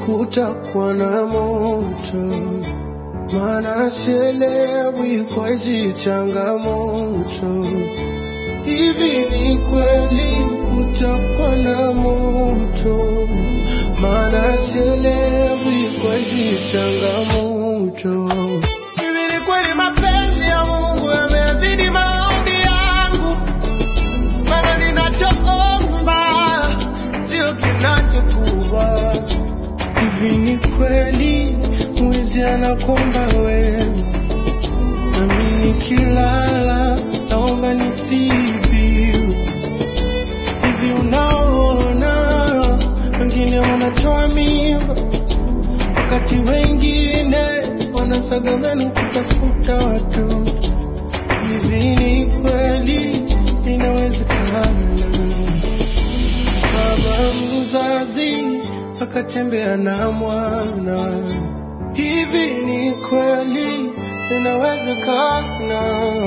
kutakuwa na moto, maana sielewi kwa hizi changamoto. Hivi ni kweli kutakuwa na moto, maana sielewi kwa hizi changamoto. Hivi ni kweli mapenzi ya Mungu yamezidi maombi yangu, maana ninachoomba sio kinachokuwa. Hivi ni kweli mwizi anakomba wewe, nami nikilala naomba nisibiu. Hivi unaona wengine wanatoa mimba, wakati wengine wanasaga meno kutafuta watoto. Hivi ni kweli inawezekana kama mzazi akatembea na mwana. Hivi ni kweli inawezekana,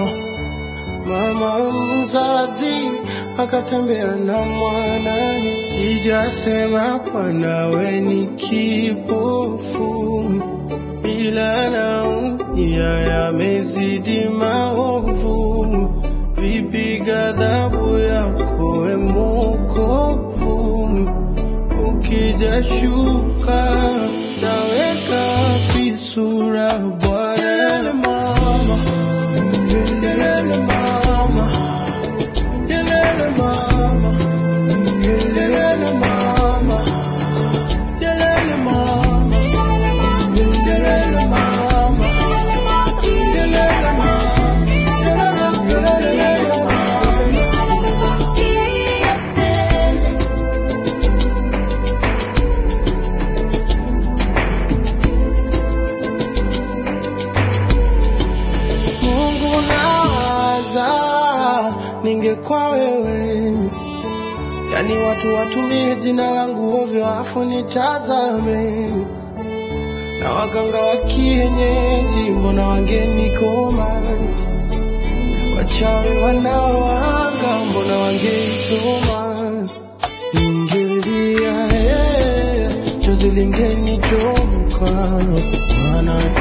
mama mzazi akatembea na mwana. Sijasema mwanawe ni kipofu, ila naumia yamezidi maovu. Vipi ghadhabu yako we Mwokovu? Ukija shuka taweka wapi sura Bwana? Yelele mama, yelele mama, yelele mama, yelele mama, yelele mama, yelele mama, yelele mama, yelele yelele mama. Mungu nawaza, ningekuwa wewe, yani watu watumie jina langu ovyo afu nitazame, na waganga wa kienyeji mbona wangenikoma, wachawi wanaoanga mbona wangeisoma, ningelia eh, chozi lingenitoka, maana